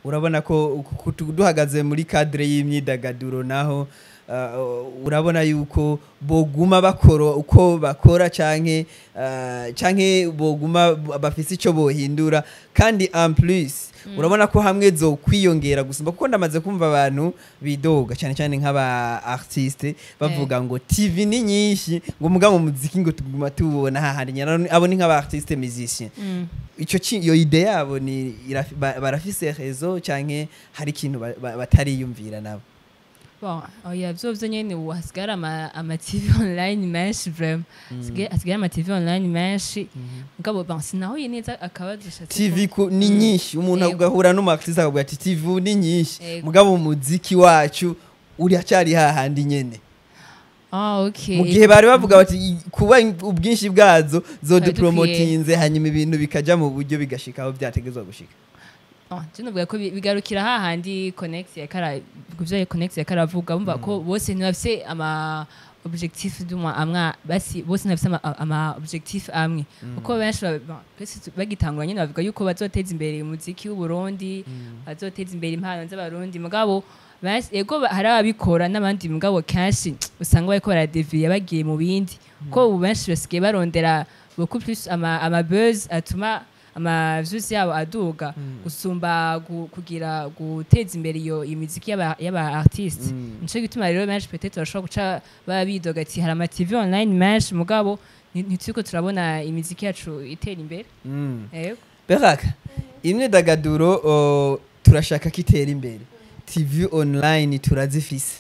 urabona ko ku- ku- duhagaze muri cadre y'imyidagaduro naho uh, urabona yuko boguma bakora uko bakora canke uh, canke boguma b- bafise ico bohindura kandi en plus urabona ko hamwe zo kwiyongera gusumba kuko ndamaze kumva abantu bidoga cyane cyane nk'aba artiste bavuga ngo TV ni nyinshi ngo muga mu muziki ngo tuguma tubona hahandi nyana abo ni nk'aba artiste musicien icyo ki- iyo ide yabo ni irafi- ba- barafise rezo canke hari ikintu ba- ba- batariyumvira nabo Bon, oya vyovyo nyene ubu hasigara ama, ama TV online menshi vraiment. Hasigaye hasigara ama TV online menshi. Mugabo bon sinahuye neza akabazo shatse. TV ku, ni nyinshi umuntu Yego. agahura n'umartiste akavuga ati TV ni nyinshi Yego. mugabo umuziki wacu uri acari hahandi nyene Ah okay. mu gihe bari bavuga bati "I- kuba ubwinshi bwazo Twari zodupromotinze hanyuma ibintu bikaja mu buryo bigashika aho byategezwa gushika Oh, je novuga ko bi- bigarukira hahandi connect ya kara guvyo connect ya karavuga bumva ko bose ntibafise ama objectif dumwa amwa basi bose ntibafise ama, ama objectif amwe uko benshi ba- ba- twese tu- bagitangura nyene bavuga yuko bazoteza imbere umuziki w'u Burundi bazoteza imbere impano z'abarundi mugabo basi- ego ba- hari ababikora n'abandi mugabo kenshi usanga bariko baradeviye bagiye mu bindi ko ubu benshi basigaye barondera beaucoup plus ama, ama buzz atuma ama views yabo aduga gusumba gu, kugira guteza imbere iyo imiziki y'aba y'aba artiste nico gituma rero benshi peut-être bashobora guca baba bidoga ati hari ama TV online menshi mugabo nti- ntituriko turabona imiziki yacu itera imbere yego beraka imyidagaduro o, turashaka ko itera imbere tv online turazifise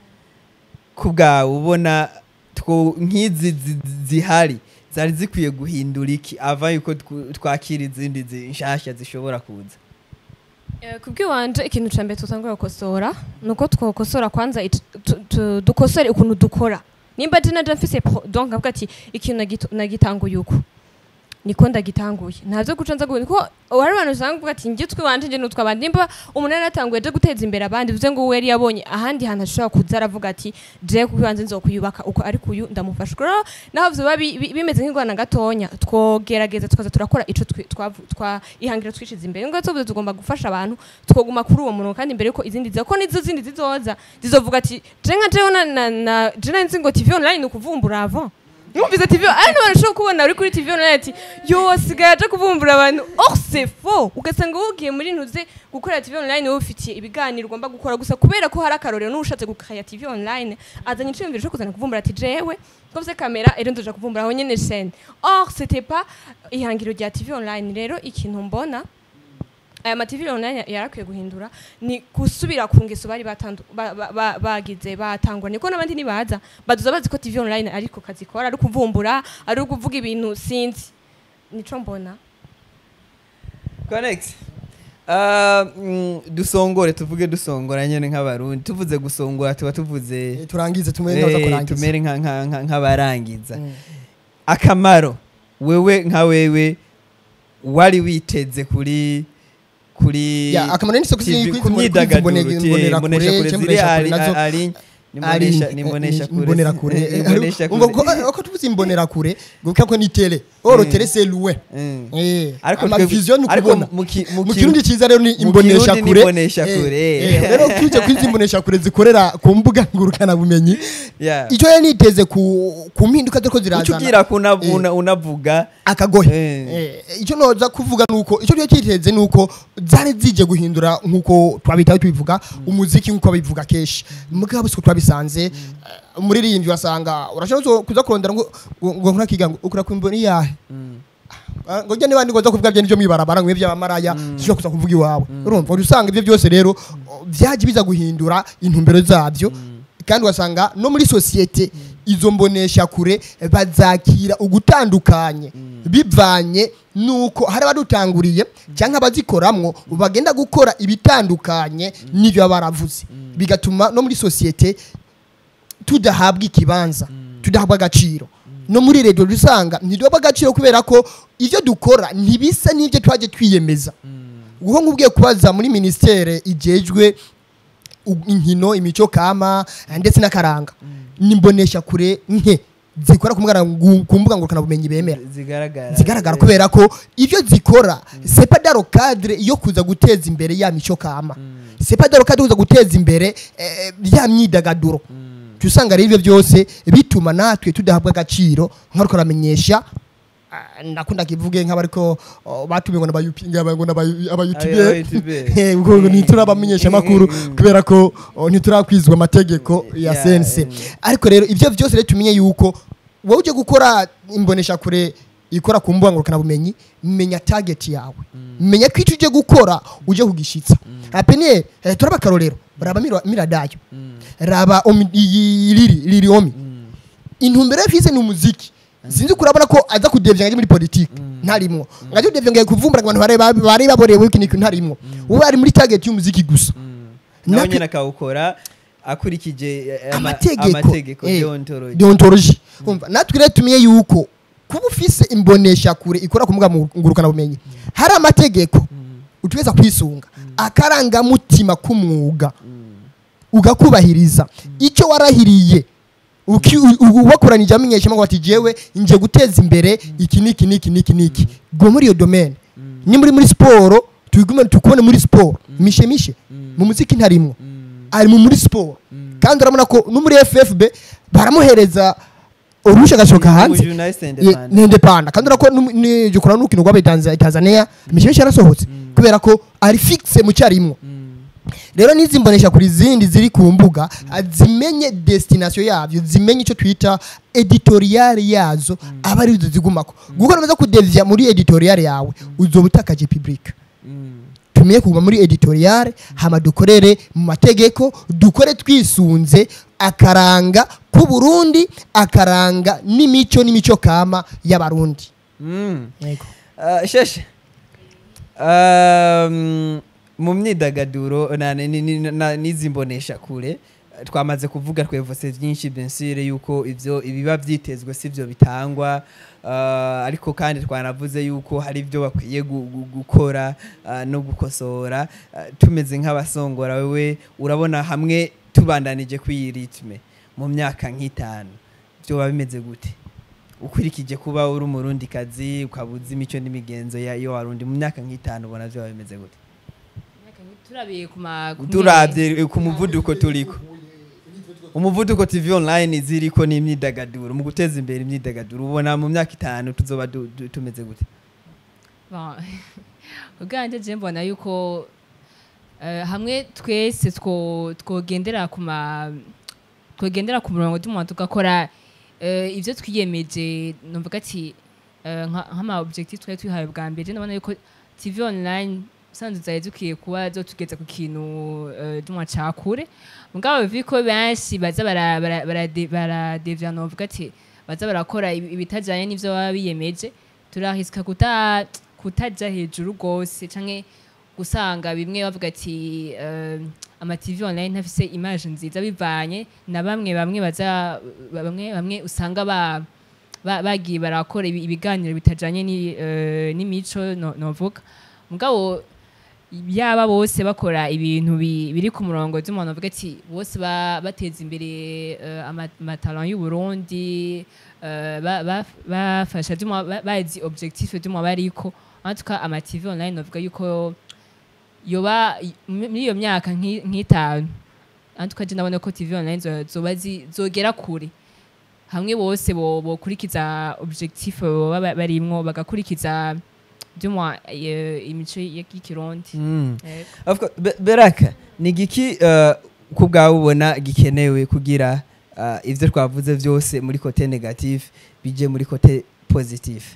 ku bwawe ubona two- nk'izi zi- zihari zari zikwiye guhindura iki ava yuko tw- twakira izindi zi- nshasha zishobora kuza Eh, kubw'iwanje ikintu ca mbere tutangura gukosora ni uko twokosora kwanza it- tu- tu- dukosore ukuntu dukora nimba je naje mfise pro- donc avuga ati ikintu nagito- nagitanguye uku niko ndagitanguye ntazo guca nza guhindura kuko hari abantu usanga bavuga ati njye twiwanje nje nutwa abandi nimba umuntu yari yatanguye aje guteza imbere abandi bivuze ngo we yari yabonye ahandi hantu ashobora kuza aravuga ati je kwiwanje nzokuyubaka uko ariko uyu ndamufasha rero naho vyoba bi- bi- bimeze nk'ingwana gatonya twogerageza tukaza turakora ico twi- twavu- twa ihangiro twishize imbere ngo tuvuze tugomba gufasha abantu twoguma kuri uwo murongo kandi mbere yuko izindi ziza ko nizo zindi zizoza zizovuga ati je nka jewe na na, na je nari nzi ngo TV online ni ukuvumbura avant numvise TV ari n'abantu ushobora kubona uri kuri TV online ati yo asigaye aje kuvumbura abantu or c'est faux ugasanga wugiye muri ntuze gukora TV online wowe ufitiye ibiganiro ugomba gukora gusa kubera ko hari akarorero n'ushatse gukaya TV online azanye iciyumviro cyo kuzana kuvumbura ati jewe koze kamera ero ndoja kuvumbura aho nyene chaîne or c'était pas ihangiro rya TV online rero ikintu mbona aya ma TV online yarakwiye guhindura ni gusubira ku ngeso bari batandu- ba- ba- ba- bagize batangwa niko n'abandi nibaza baduza bazi ko TV online ariko kazikora ari kuvumbura ari kuvuga ibintu sinzi nico mbona connect Uh, mm, dusongore tuvuge dusongora nyene nk'abarundi tuvuze gusongora tuba tuvuze Eh, turangize tumwe neza eh, kurangiza tumere nka- nka- nka- nk'abarangiza akamaro wewe nka wewe wari witeze kuri kuri Ya, akamaro ni soko TV ziri ku kwizi- myidagaduro kwizi ti- mbonera imbonesha kure, kure cyangwa ziri imbonesha ari kure nazo- ari ari nimbonesha nimbonesha kure imbonera kure imbonesha umva kure ko ko tuvuze imbonera kure guka ko ni tele oro Mm. tele c'est loin Mm. eh ariko ama twebwe- vision ni ariko kubona mu ki- mu mu ki- kirundi cyiza rero ni mu imbonesha Kirundi ni kure imbonesha Eh, kure. eh, rero tuje kwizi imbonesha kure zikorera ku mbuga ngurukana bumenyi Yeah. icyo yari niteze ku ku mpinduka ziko uca zirazana ugira kuna Eh. una- unavuga akagohe Eh. Eh, icyo noza kuvuga nuko icyo gihe cyiteze nuko zari zije guhindura nkuko twabitaho tubivuga umuziki nkuko babivuga kenshi mugabo siko twabisanze eh, umuririmbyi wasanga urashobora kuza kurondera ngo ngo ngo nkurakiga ngo ukura kwimboni yahe Ah, ngo njye niba ngoza kuvuga byo nivyo mwibarabara ngo by'abamaraya sishobora kuza kuvuga iwawe urumva uri usanga ibyo byose rero oh, byaje biza guhindura intumbero zabyo kandi wasanga no muri sosiyete izo mbonesha kure bazakira ugutandukanye bivanye nuko hari abadutanguriye cyangwa abazikoramwo bagenda gukora ibitandukanye n'ibyo baba baravuze bigatuma no muri sosiyete tudahabwa ikibanza tudahabwa agaciro no muri rediyo dusanga ntiduhabwa agaciro kubera ko ibyo dukora ntibisa n'ibyo twaje twiyemeza uho nk'ubwiye kubaza muri minisiteri igejwe u- inkino imico kama eh, ndetse n'akaranga nimbonesha kure nke zikora ku mbuga ngu- ku mbuga ngurukanabumenyi bemera zigaragara zigaragara kubera ko ivyo zikora c'est pas dans le cadre yo kuza guteza imbere ya mico kama c'est pas dans le cadre yo kuza guteza imbere eh, ya myidagaduro cyo usanga rero ivyo byose bituma natwe tudahabwa agaciro nkaruko ramenyesha ah, nakunda kivuge nk'abariko oh, batumiwe ngo n'abayupinga ngo Aba- n'abayutube abayutube. ngo ntiturabamenyesha amakuru kubera ko oh, ntiturakwizwa amategeko ya Yeah, sense mm. ariko rero ivyo byose rero tumenye yuko wowe uje gukora imbonesha kure ikora ku mbuga ngurukanabumenyi menya target yawe menya ko icyo uje gukora uje kugishitsa apene eh, turaba akarorero raba mira- miradayo raba omi- iyi- liri liri omi intumbero yafise ni umuziki sinzi kurabona ko aza kudevya ngaje muri politike ntarimwo ngaje kudevya ngaje kuvumbura ngo abantu bare bare baborewe ikintu ntarimwo ubu ari muri target y'umuziki gusa nawe Natwe- nyine akawukora akurikije eh, ama- amategeko amategeko eh, deontology deontology umva natwe rero tumenye yuko kuba ufise imbonesha kure ikora ku mbuga ngurukana bumenyi hari amategeko utuweza kwisunga akarangamutima k'umwuga ugakubahiriza icyo warahiriye uki- u- u- wakoranije amenyesha ngo ati jewe nje guteza imbere iki niki niki niki niki go muri iyo domaine ni muri muri siporo tubigume tukubone muri siporo mishe mishe mu muziki ntarimwo ari mu muri siporo kandi urabona ko no muri FFB baramuhereza uruhushya agashoka hanze Journaliste Ye- independent. ni independent kandi urabona ko ni jukura n'ukino rwabaye Tanzania Tanzania mishe mishe yarasohotse kubera ko ari fixe mu cyarimwo rero n'izi mbonesha kuri zindi ziri ku mbuga ah, zimenye destination yavyo zimenye icyo twita editorial yazo aba ari zo zigumako gukora neza kudevya muri editorial yawe uzoba utakaje public tumenye kuguma muri editorial hama dukorere mu mategeko dukore twisunze akaranga ku Burundi akaranga n'imico n'imico kama y'abarundi Mm. yego Ah, sheshe Um, mu myidagaduro na- ni- ni- na- n'izi mbonesha kure twamaze kuvuga twevose byinshi bensire yuko ivyo ibiba vyitezwe sivyo bitangwa ah, ariko kandi twanavuze yuko hari ibyo bakwiye gu- gu- gukora ah, no gukosora Ah, tumeze nk'abasongora wewe urabona hamwe tubandanije kw'iyi ritme mu myaka nk'itanu byoba bimeze gute ukurikije kuba uri umurundi kazi ukabuza imico n'imigenzo ya iyo warundi mu myaka nk'itanu ubona byoba bimeze gute turabiye ku ma ku turabye ku muvuduko turiko umuvuduko tv online ziriko n'imyidagaduro mu guteza imbere imyidagaduro ubona mu myaka itanu tuzoba du- du- tumeze gute Bon, ubwanjye je mbona yuko eh, hamwe twese two- twogendera ku ma twogendera ku murongo tuma tugakora eh, ivyo twiyemeje numvuga ati eh, nka- nk'ama objectif twari twihaye bwa mbere ndabona yuko tv online sanzu zari dukwiye kuba zotugeza ku kintu eh, duma cakure mugabo viko benshi baza bara- bara- barade- baradevya novuga ati baza barakora ibi- ibitajanye n'ivyo baba biyemeje turahisika kuta kutaja hejuru gose canke gusanga bimwe bavuga ati eh, ama TV online ntafise image nziza bivanye na bamwe bamwe baza bamwe bamwe usanga ba ba- bagiye barakora ibi- ibiganiro bitajanye ni eh, n'imico no- novuga mugabo yaba bose bakora ibintu bi- biri ku murongo z'umuntu avuga ati bose ba- bateza imbere eh, ama- amatalent y'u Burundi eh, ba- ba- bafasha z'umu- ba- bazi objectif z'umu bariko en tout cas ama TV online novuga yuko yoba i- muri iyo myaka nk'i- nk'itanu en tout cas je ndabona ko TV online zo- zoba zi- zogera kure hamwe bose bo- bokurikiza objectif baba ba- barimwo bagakurikiza by'umwa imico y'ikirundi Yego. Of course, Be- beraka ni igiki uh, ku bwawe ubona gikenewe kugira uh, ivyo twavuze vyose muri kote negative bije muri kote positive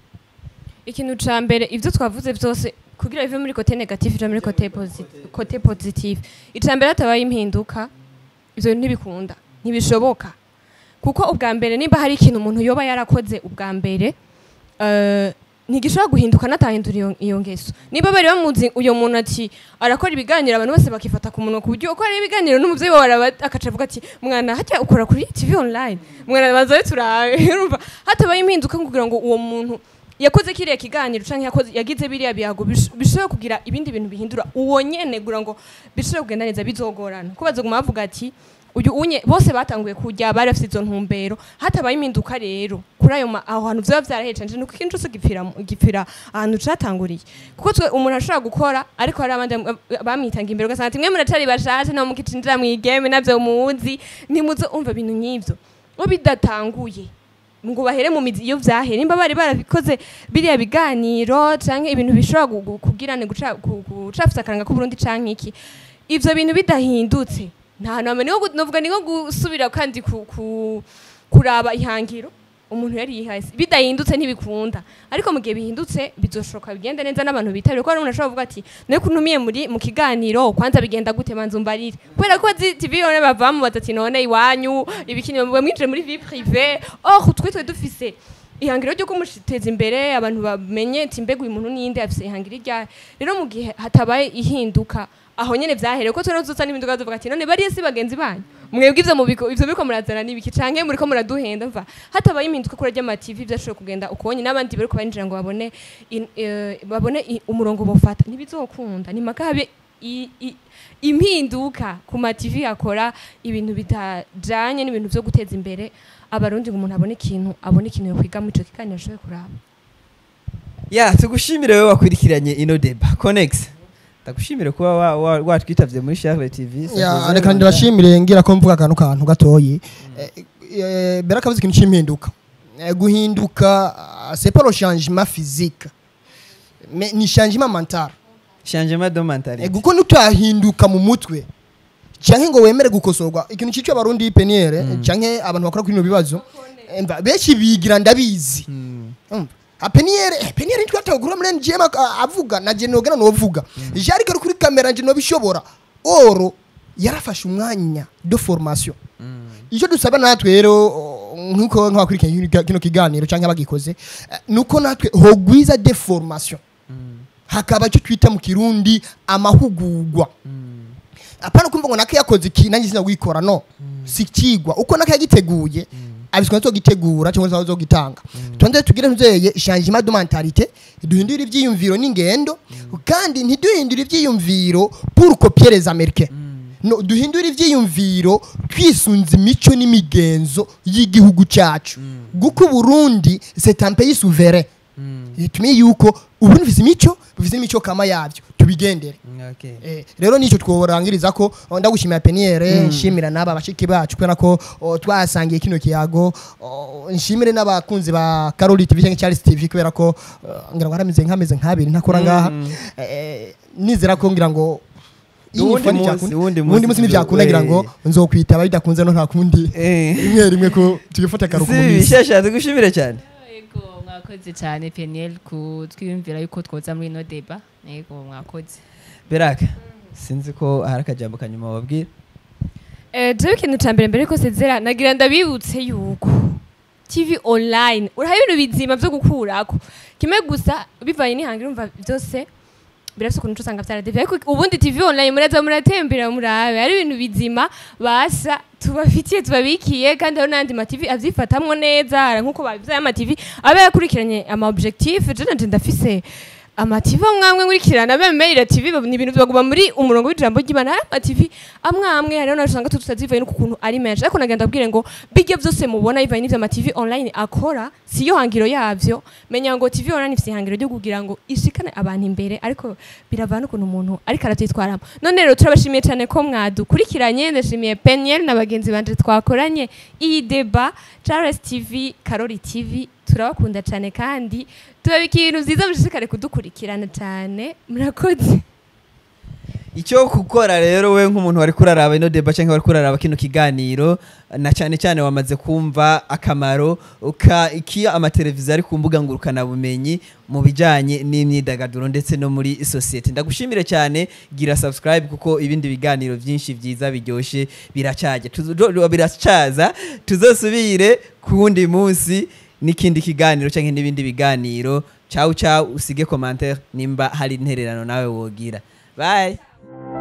ikintu ca mbere ivyo twavuze vyose kugira bive muri kote negative ija muri kote posi- kote positive ica mbere hatabaye impinduka ivyo ntibikunda ntibishoboka kuko ubwa mbere nimba hari ikintu umuntu yoba yarakoze ubwa mbere eh, ntigishobora guhinduka natahindura iyo- iyo ngeso niba bari bamuzi uyo muntu ati arakora ibiganiro abantu bose bakifata ku munwa ku buryo uko ari ibiganiro n'umuvyeyi wawe araba akaca avuga ati mwana hajya ukora kuri tv online mwana bazabe turabe urumva hatabaye impinduka kugira ngo uwo muntu yakoze kiriya kiganiro canke yakoze yagize biriya biyago bish- bishobora kugira ibindi bintu bihindura uwo nyene kugira ngo bishobore kugenda neza bizogorana ko bazoguma bavuga ati uyu unye bose batanguye kujya bari bafite izo ntumbero hatabaye impinduka rero kuri ayo ma- aho hantu vyaba vyarahecenje nuko ikintu cose gipfira mu- gipfira ahantu catanguriye kuko twe umuntu ashobora gukora ariko hari abandi bam- bamwitanga imbere ugasanga ati mwe muratari bashashe no mukicindira mwigeme navyo muzi ntimuze umva ibintu nk'ivyo bo bidatanguye ngo bahere mu mizi iyo vyahere nimba bari barabikoze biriya biganiro canke ibintu bishobora gu- gu- kugirane guca- gu- gucafuza akaranga k'uburundi canke iki ivyo bintu bidahindutse nta hantu hamwe niho gu- novuga ni nko gusubira kandi ku, ku, kuraba ihangiro umuntu yari yihaye bidahindutse ntibikunda ariko mu gihe bihindutse bizoshoka bigende neza n'abantu bitabira kuko hari umuntu ashobora kuvuga ati nawe kuntumiye muri mu kiganiro kwanza bigenda gute manza umbarire kubera ko zi TV yone bavamo batati none iwanyu ibikini mwe mwinjire muri vie privée or twe twe dufise ihangiro ryo kumuteza imbere abantu bamenye ati mbega uyu muntu ninde afise ihangiro rya rero mu gihe hatabaye ihinduka aho nyene vyahereye ko tuna tuza n'impinduka tuvuga ati none bariye si bagenzi banyu mwebwe ivyo mubiko ivyo biriko murazana n'ibiki canke muriko muraduhenda mva hatabaye impinduka kuri rya TV vyashoboye kugenda ukonye n'abandi bariko barinjira ngo babone in- eh, babone i- umurongo bofata ntibizokunda ni maka habe i- i- impinduka ku ma TV akora ibintu bitajanye n'ibintu vyo guteza imbere abarundi ngo umuntu abone ikintu abone ikintu yokwiga mu ico kiganiro ashoboye kuraba ya tugushimire wowe wakurikiranye ino deba conex ndagushimire kuba wa- wa- watwitavye muri Charles TV Ya, reka ndibashimire ngira ko mvuga akantu kantu gatoyi Eh, eh, mbere akavuze ikintu cy'impinduka Eh, guhinduka ah, c'est pas le changement physique mais ni changement mental changement de Eh, mentalité kuko nutahinduka mu mutwe canke ngo wemere gukosorwa ikintu cico abarundi peniere canke abantu bakora kuri bino bibazo eh, mva, benshi bigira ndabizi Mm. Umva, apeniere eh, peniere ntitwatagura muri NGM ak- avuga na je nogana novuga je ariko ari kuri kamera nje nobishobora oro yarafashe umwanya de formation icyo dusaba natwe rero o, nkuko nk'abakurikiranye kino- kino kiganiro cyangwa bagikoze eh, nuko natwe hogwiza de formation hakaba icyo twita mu kirundi amahugurwa apana kumva ngo nake yakoze iki nanjye sinagwikora no si kigwa uko nake yagiteguye abiswa zo gitegura cyangwa zo gitanga tonde tugire ntuzeye changement de mentalité duhindura ivyiyumviro n'ingendo kandi ntiduhindura ivyiyumviro pour copier les américains no duhindura ivyiyumviro twisunze imico n'imigenzo y'igihugu cyacu guko Burundi c'est un pays souverain tumenye yuko uburundi bufise imico bufise n'imico kama yavyo tubigendere Okay. Eh, rero nicyo tworangiriza ko oh, ndagushimira peniere nshimira n'aba bashiki bacu kubera ko oh, twasangiye kino kiyago oh, nshimire n'abakunzi ba Carol TV cyangwa Charles TV kubera ko uh, ngira ngo haramize nk'ameze nk'abiri ntakora ngaha eh, nizera ko ngira ngo iyi Uwundi phone munsi- cyakunda- uwundi munsi uwundi munsi ntibyakunda ngira ngo nzokwitaba bidakunze no nta kundi Eh. rimwe rimwe ko tugifata akaruhuko mu si minsi bishasha tugushimire cyane yego mwakoze cyane peniel kutwiyumvira yuko twoza muri ino deba yego mwakoze beraka sinzi ko hari akajambo kanyuma wabwira Eh, jewe ikintu ca mbere mbere yuko sezera nagira ndabibutse yuko tv online uraha ibintu bizima vyo gukurako kimwe gusa bivanye n'ihangiro umva byose birafise ukuntu usanga vyaradevye ariko ubundi tv online muraza muratembera murabe ari ibintu bizima basa tubafitiye tubabikiye kandi hariho n'andi ma tv avyifatamwo neza hari nk'uko babivyaye ama tv aba yakurikiranye ama objectif je nanje ndafise amativi amwamwe nkurikirana bemerera tv ni ibintu baguma muri umurongo w'ijambo ry'imana hari amativi amwamwe hariho nawe usanga tutazivaye n'ukuntu ari menshi ariko nagenda abwire ngo bijya byose mubona bivaye n'ivyo amativi online akora siyo hangiro yavyo menya ngo tv online ifite ihangiro ryo kugira ngo ishikane abantu imbere ariko biravana n'ukuntu umuntu ariko aravyitwaramo none rero turabashimiye cyane ko mwadukurikiranye ndashimiye peniel na bagenzi banje twakoranye iyi deba charles tv karori tv turabakunda cyane kandi tubabika ibintu byiza mushishikare kudukurikirana cyane murakoze icyo gukora rero we nk'umuntu wari kuraraba ino deba cyangwa wari kuraraba kino kiganiro na cyane cyane wamaze kumva akamaro ka iki amateleviziyo ari ku mbuga ngurukanabumenyi mu bijyanye n'imyidagaduro ndetse no muri sosiyete ndagushimire cyane gira subscribe kuko ibindi biganiro byinshi byiza biryoshye biracyaje Tuzo- biracyaza tuzosubire ku wundi munsi n'ikindi kiganiro cyangwa n'ibindi biganiro cyawu cyawu usige commentaire nimba hari intererano nawe wogira bye